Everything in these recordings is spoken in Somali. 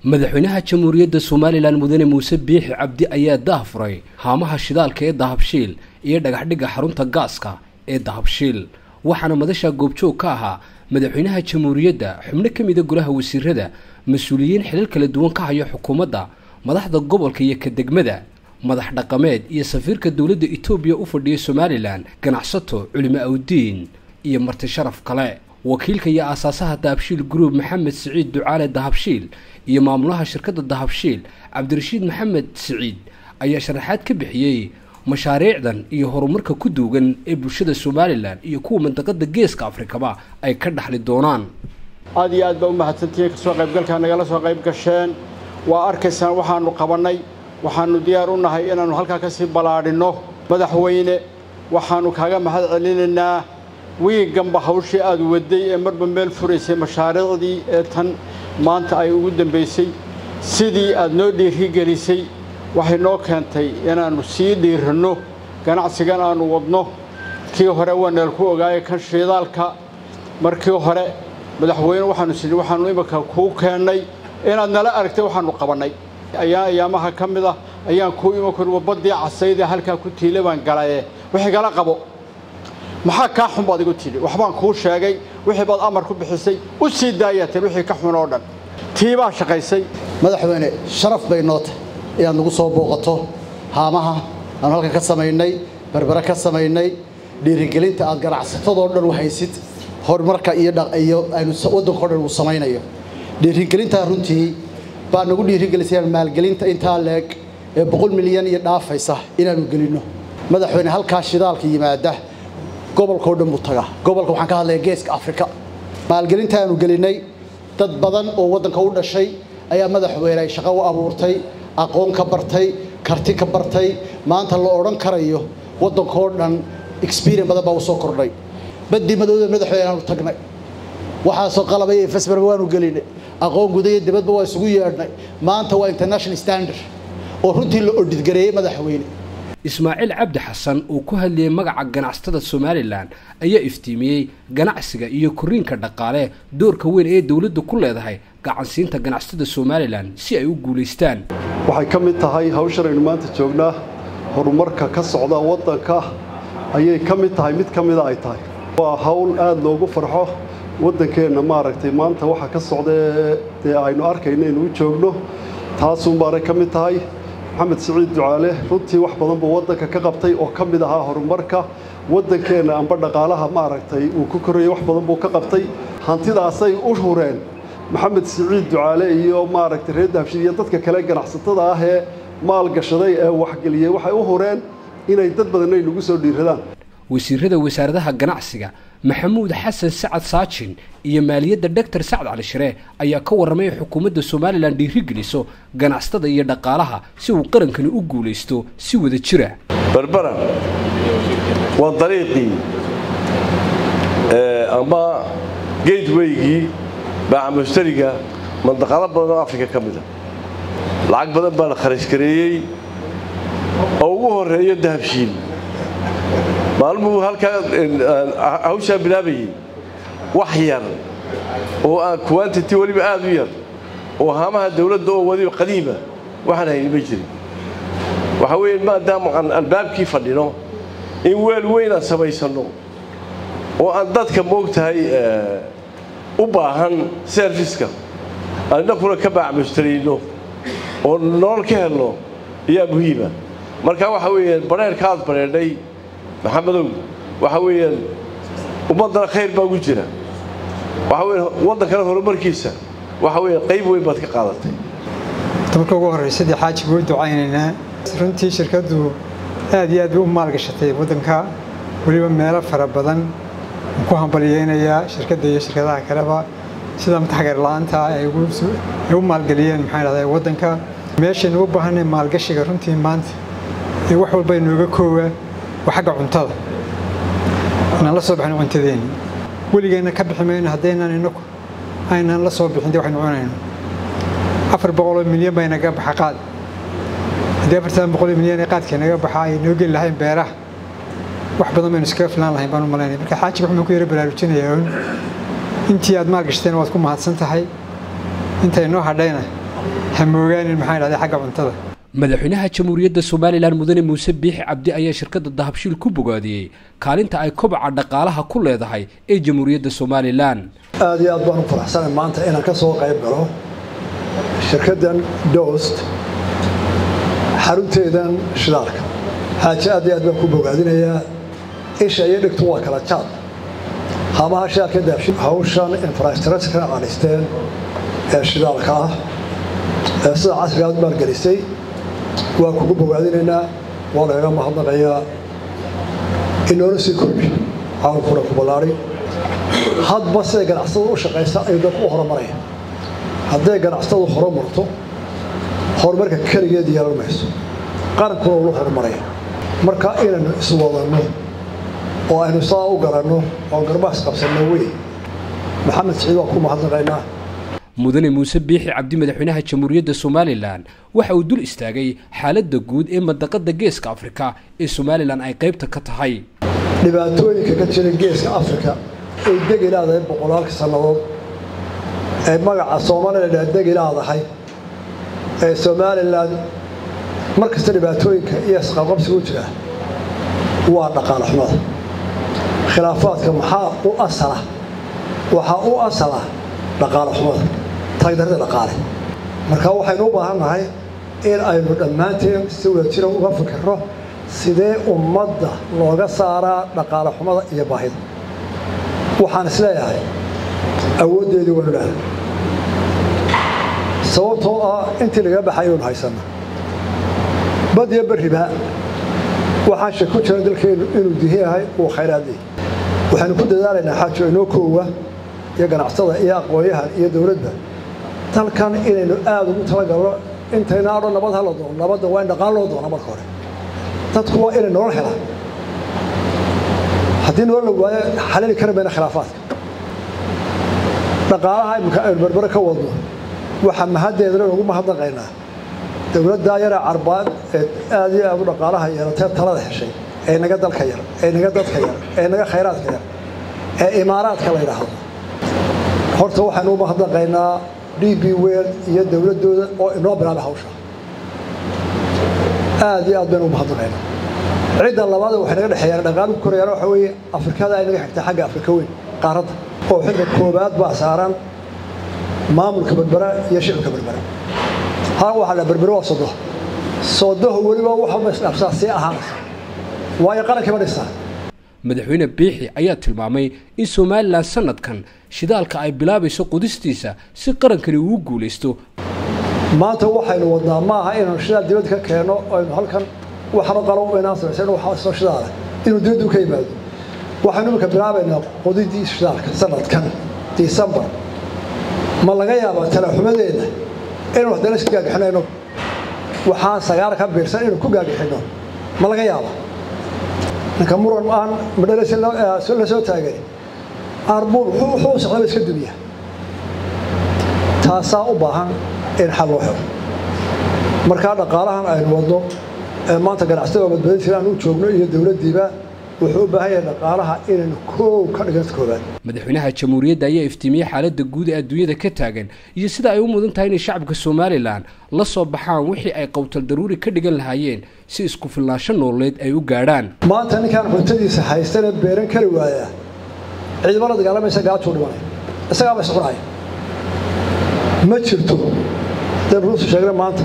madaxweynaha jamhuuriyadda somalilan mudane muuse biixi cabdi ayaa daahfuray haamaha shidaalka ee dahabshiil iyo dhagaxdhigga xarunta gaaska ee dahabshiil waxaana madasha goobjoog ka ahaa madaxweynaha jamhuuriyadda xubno ka mida golaha wasiirada mas-uuliyiin xilal kala duwan ka haya xukuumadda madaxda gobolka iyo ka degmada madax dhaqameed iyo safiirka dowladda etoobiya u fadhiya somalilan ganacsato culimo awdiin iyo marti sharaf kale wakiilka iyo aasaasaha dahabshiil group maxamed siciid ducaale dahabshiil iyo maamulaha shirkadda dahabshiil cabdirashiid maxamed siciid ayaa sharaxaad ka bixiyey mashaariicdan iyo horumarka ku duugan ee bulshada somalilan iyo kuwa mandaqada geeska afrikaba ay ka dhaxli doonaan aad iyo aad baa u mahadsantihiin kasoo qaybgalkaa nagala soo qayb gasheen waa arkaysaan waxaannu qabannay waxaannu diyaar u nahay inaannu halkaa ka sii ballaadhinno madaxweyne waxaannu kaaga mahad celinaynaa wiiganba hawshii aad wadday ee marba meel furaysay mashaariicdii ee tan maanta ay ugu dambaysay sidii aad noo dhiirigelisay waxay noo keentay inaannu sii dhiiranno ganacsigan aannu wadno kii hore waa neel ku ogaayay kan shiidaalka markii hore madaxweyne waxaannu sidhi waxaannu iminka kuu keennay inaad nala aragtay waxaannu qabannay ayaa ayaamaha ka mid ah ayaan kuu iman kor wabaddii casaydee halkaa ku tiila baan galaye wixii gala qabo maxaa kaa xun baad igu tidhi waxbaan kuu sheegay wixii baad amar ku bixisay u sii daayateen wixii ka xun oo dhan tii baa shaqaysay madaxweyne sharaf bay noo tahay inaad nagu soo booqato haamaha aanu halkan ka samaynay berbere ka samaynay dhiirigelinta aad ganacsatadoo dhan u haysid horumarka iyo aynu waddankao dhan uu samaynayo dhiirigelintaa runtii baa nagu dhiirigelisay maalgelinta intaa leeg ee boqol milyan iyo dhaafaysa inaannu gelinno madaxweyne halkaa shidaalka yimaada gobolkao dhan buu tagaa gobolka waxaan ka hadlaya geeska afrika maalgelinta aanu gelinnay dad badan oo waddanka u dhashay ayaa madaxweyne ay shaqo u abuurtay aqoon ka bartay karti ka bartay maanta la odhan karayo waddankao dhan experience badan baa u soo kordhay baddii madowda madaxweyne aanu tagnay waxaasoo qalabay iyo fesbarba waanu gelinay aqoon guda iyo dibadba waa isugu yeedhnay maanta waa international standard oo runtii la odhidgareeyey madaxweyne ismaaciil cabdi xasan uu ku hadlayay magaca ganacsatada somalilan ayaa iftiimiyey ganacsiga iyo koriinka dhaqaale doorka weyn ee dowladdu ku leedahay gacansiinta ganacsatada somalilan si ay u guulaystaan waxay ka mid tahay hawshan aynu maanta joognaa horumarka ka socda waddanka ayay ka mid tahay mid ka mida ay tahay waa hawl aada loogu farxo waddankeenna maaragtay maanta waxa ka socda dee aynu arkayno inuu joogno taasuunbaanay ka mid tahay maxamed siciid ducaale runtii wax badan buu waddanka ka qabtay oo ka mid ahaa horumarka waddankeenna amba dhaqaalaha maaragtay uu ku korayay wax badan buu ka qabtay hantidaasay u hureen maxamed siciid ducaale iyo maaragtay reer dahabshiil iyo dadka kale ganacsatada ah ee maalgashaday ee waxgeliyey waxay u hureen inay dad badan ay nagu soo dhiiradaan wasiirada wasaaradaha ganacsiga maxamuud xasan sacad saajin iyo maaliyadda doctor sacad cali shire ayaa ka warramay xukuumadda somalilan dhiirigeliso ganacsatada iyo dhaqaalaha si uu qarankani u guulaysto si wada jira berbera waa dariiqii ama geedweygii baacamushtariga mandaqado badan oo afrika ka mida lacag badan baa la kharash gareeyey oo ugu horreeyo dahabshiil maalmuhu halkaa hawshaa bilaabayey wax yar oo aan quantity weliba aad u yar oo haamaha dawladda oo wadiba qadiima waxaan hayni ma jirin waxa weeye maadaama aan albaabkii fadhino in weel weyn aan samaysanno oo aan dadka moogtahay u baahan serviska aan innakuna ka baacmustarayno oo nolol ka helno ayaa muhiima marka waxa weeyaan badheerka aad badheedhay maxamedow waxa weeyaan ummaddana khayr baa ugu jira waxa weya waddankana horumarkiisa waxa weya qayb weyn baad ka qaadatay marka ugu horraysadii xaaji buu ducaynaynaa runtii shirkaddu aad iyo aad bay u maalgashatay waddanka weliba meelo fara badan ku hambalyeynayaa shirkadda iyo shirkadaha kaleba sida mataxgar la-aanta ay u maalgeliyeen maxaa dhahdaa waddanka meeshaynu u baahanay maalgashiga runtii maanta ee wax walba inooga koowa waa xagga cuntada inaan la soo bixin cuntadeenni weligeenna ka bixi mayno haddaynaan inaku aynaan la soo bixin dee waxaynu cunayno afar boqoloo milyan baa inaga baxa qaad haddii afartan boqoloo milyan ee qaadka inaga baxa ay noo geli lahayn beeraha wax badan baynu iskaga filaan lahayn baan u malaynaya marka xaajiga wuxuu ku yara baraarujinayaa un intii aad maalgashteen waad ku mahadsan tahay intay noo hadhayna hamoogaanin maxaan idhahday xagga cuntada madaxweynaha jamhuuriyadda somalilan mudane muuse biixi cabdi ayaa shirkadda dahabshiil ku bogaadiyey kaalinta ay kobaca dhaqaalaha ku leedahay ee jamhuuriyadda somalilan aad iyo aad baan u faraxsanay maanta inaan ka soo qayb galo shirkaddan dost xarunteedan shidaalka xaaje aad iyo aad baan ku bogaadinayaa isha iyo dhigtu waa kala jaad haamaha shidaalka daabshi hawshan infrastructure aqanisteen ee shidaalka ah ee sida casriga aad maalgelisay waa kugu bogaadinaynaa waa lagaga mahadnaqayaa inoola sii kordhi caalamkuna ku ballaari hadba siday ganacsatadu u shaqaysa ayuu dadku u horumaraya hadday ganacsatadu horumarto horumarka keligeed yeelan mayso qarankuna ula horumaraya marka inaynu iswadanno oo aynu saa u garanno oo garbaas qabsanno wey maxamed siciid waan ku mahadnaqaynaa mudane muuse biixi cabdi madaxweynaha jamhuuriyadda somalilan waxa uu dul istaagay xaaladda guud ee mandaqada geeska afrika ee somalilan ay qaybta ka tahay dhibaatooyinka ka jira geeska afrika ay degi leedahay boqolaalka sannadood ee magaca somalilan degi leedahay ee somalilan mar kasta dhibaatooyinka iyo isqabqabsigu jira waa dhaqaale xumada khilaafaadka maxaa u asala waxaa u asala dhaqaale xumada tagdarada dhaqaale marka waxaynu u baahan nahay in aynu dhammaanteen si wada jira uga fikirno sidee ummadda looga saaraa dhaqaale xumada iyo baahida waxaan isleeyahay awooddeedii waynu leedahay sababtoo ah intii laga baxay aynu haysanna bad iyo berriba waxaan shek ku jira dalkeennu inuu dihi yahay uu khayraadii waxaynu ku dadaalaynaa xaajo inoo koowa iyo ganacsada iyo aqoonyahan iyo dowladda dalkan inaynu aada ugu talagalno intayna adho nabad hala doono nabadda waa in dhaqaan loo doona marka hore dadku waa inay nolol helaan haddii nolol la waayo xalali kari mayna khilaafaadka dhaqaalaha imika aynu berbere ka wadno waxaa mahaddeedana ugu mahadnaqaynaa dowladdaa yara carbaan ee aad iyo aad u dhaqaalaha yeelatee talada heshay ee naga dalka yar ee naga dadka yar ee naga khayraadka yar ee imaaraadka la yidhaahdo horta waxaynu u mahadnaqaynaa d b wel iyo dowladdooda oo inoo bilaabay hawsha aad iyo aad baynu u mahadnaqaynaa cidda labaad waxay naga dhexeeyaan dhaqaaluhu korayaan waxa weeye afrikada ay naga xigtay xagga afrika weyn qaaradda oo xilka koobaad baa saaran maamulka berbera iyo shicibka berbera hal waxaa la berbere waa sodo sodoho weliba waxaba isdhaafsaa sii ahaanaysa waayo qarankiiba dhistaa madaxweyne biixi ayaa tilmaamay in somalilan sanadkan shidaalka ay bilaabayso qudistiisa si qarankani uu guulaysto maanta waxaynu wadnaa ma aha inaynu shidaal dibadda ka keenno aynu halkan waxano qalo inaan samaysan waxaa shidaala inuu dibaddu ka yimaado waxaynu iminka bilaabaynaa qodidii shidaalka sanadkan disembar ma laga yaabaa talaxumadeeda inaynu haddana iska gaagixinayno waxaan sagaar ka biirsan inaynu ku gaagixinno ma laga yaabaa ninka muran aan madhalasi la soo taagay arbuun wuxuu socdaba iska dumiya taasaa u baahan in xal loo helo markaa dhaqaalahan aynu wadno ee maanta ganacsatada badbaadin jira aan u joogno iyo dowladdiiba wuxuu u baahan yahay dhaqaalaha inaynu koow ka dhiganta koobaad madaxweynaha jamhuuriyadda ayaa iftiimiyey xaaladda guud ee adduunyada ka taagan iyo sida ay u mudan tahay inay shacabka somalilan la soo baxaan wixii ay qowtal daruuri ka dhigan lahaayeen si isku filnaansho nololeed ay u gaadhaan maanta ninkaan cuntadiisa haystana beeran kari waaya ciidamo la dagaalamaysa gaajuu dhimanay isagaaba iscunaya ma jirto hadaynu ruusu sheegna maanta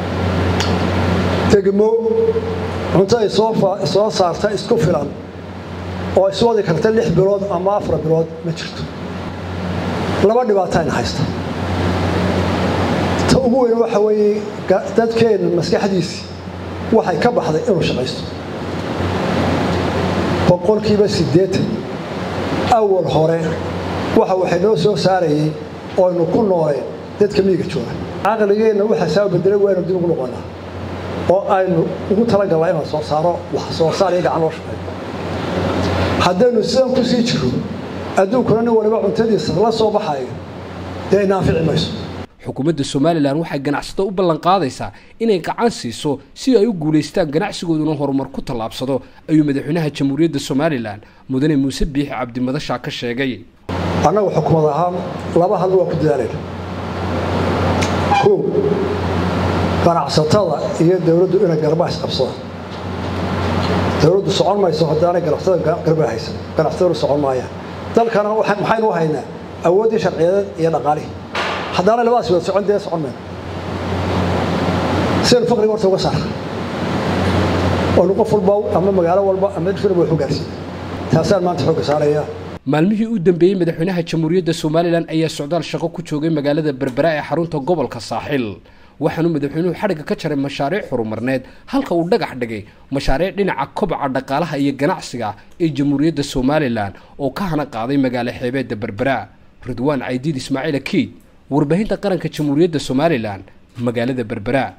degmo cunto ay soo saarta isku filan oo iswadi karta lix bilood ama afar bilood ma jirto laba dhibaato ayna haysta ta ugu weyn waxa weeye dadkeenna maskaxdiisii waxay ka baxday inuu shaqaysto boqolkiiba siddeetan awal hore waxa waxay noo soo saarayey ooaynu ku nooleen dadka miyiga jooga caqligeenna waxaa saa bedelay waynu dib ugu noqonaa oo aynu ugu talagalnaa inaan soo saaro wax soo saar iyo gacan loo shaqeeyo haddaynu sidan ku sii jiro adduunkuna nin waliba cuntadiisa la soo baxayo dee inaafici mayso xukuumadda somalilan waxay ganacsato u ballan qaadaysaa inay gacan siiso si ay u guulaystaan ganacsigooduna horumar ku tallaabsado ayuu madaxweynaha jamhuuriyadda somalilan mudane muuse biixi cabdimadashaa ka sheegay annagu xukuumad ahaan laba hal waa ku dadaalayna kow ganacsatada iyo dowladdu inay garbaha isqabsadaan dowladdu socon mayso haddaanay ganacsatada garbaha haysan ganacsatadu socon maayaan dalkana maxaynu u haynaa awooddii sharciyadeed iyo dhaqaalihii haddaanay labadaas wada socon dee socon mayno sidaynu faqriga horta uga saara oonu qof walba ama magaalo walba ama difirba wax u gaarsiina taasaan maanta xoogga saaraya maalmihii u dambeeyey madaxweynaha jamhuuriyadda somalilan ayaa socdaal shaqo ku joogay magaalada berbera ee xarunta gobolka saaxil waxaanuu madaxweynuhu xadhigga ka jaray mashaariic horumarneed halka uu dhagax dhigay mashaariic dhinaca kobaca dhaqaalaha iyo ganacsiga ee jamhuuriyadda somalilan oo ka hana qaaday magaalo xeebeedda berbera ridwaan caydiid ismaaciil akiid warbaahinta qaranka jamhuuriyadda somalilan magaalada berbera